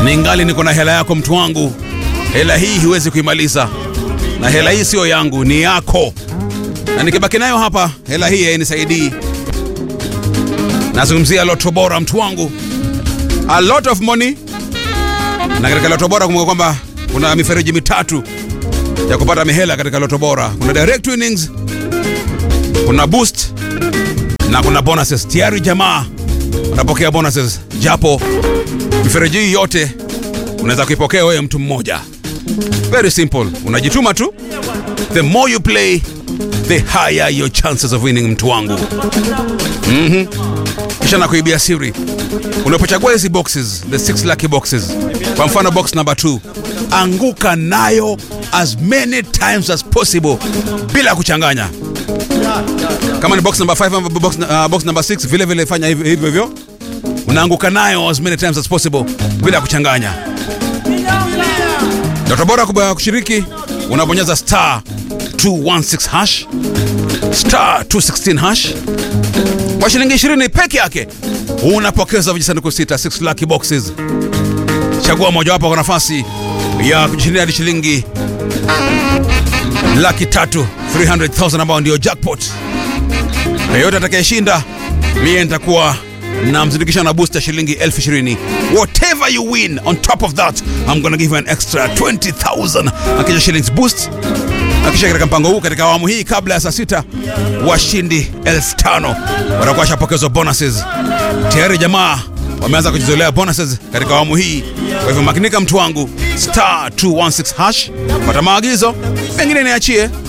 ningali niko na hela yako mtu wangu. Hela hii huwezi kuimaliza, na hela hii siyo yangu, ni yako, na nikibaki nayo hapa, hela hii hainisaidii. Nazungumzia Loto Bora mtu wangu, a lot of money. Na katika Loto Bora kumbuka kwamba kuna mifereji mitatu ya kupata mihela katika Loto Bora. Kuna direct winnings, kuna boost na kuna bonuses. Tayari jamaa unapokea bonuses, japo mifereji hii yote unaweza kuipokea wewe mtu mmoja. Very simple, unajituma tu. The more you play, the higher your chances of winning, mtu wangu. Mhm. Kisha na kuibia siri, unapochagua hizi boxes, the six lucky boxes, kwa mfano box number 2 anguka nayo as many times as possible bila kuchanganya. Kama ni box number 5 ama box, uh, box number 6 vile vile fanya hivyo hivyo hivyo, unaanguka nayo as many times as possible bila kuchanganya. Ndoto bora kubwa kushiriki, unabonyeza star 216 hash star 216 hash kwa shilingi 20 peke yake unapokeza vijisanduku sita 6 lucky boxes. Chagua mojawapo kwa nafasi ya kujishindia hadi shilingi laki tatu 300,000 ambao ndio jackpot. Yeyote atakayeshinda mie nitakuwa namzindikisha na booster shilingi elfu ishirini. Whatever you win on top of that I'm gonna give you an extra 20,000 akisha shillings boost. Akisha katika mpango huu katika awamu hii kabla ya saa sita washindi elfu tano watakuwa washapokezwa bonuses. Tayari jamaa wameanza kujizolea bonuses katika awamu hii. Kwa hivyo makinika, mtu wangu, star 216 hash, pata maagizo, mengine niachie.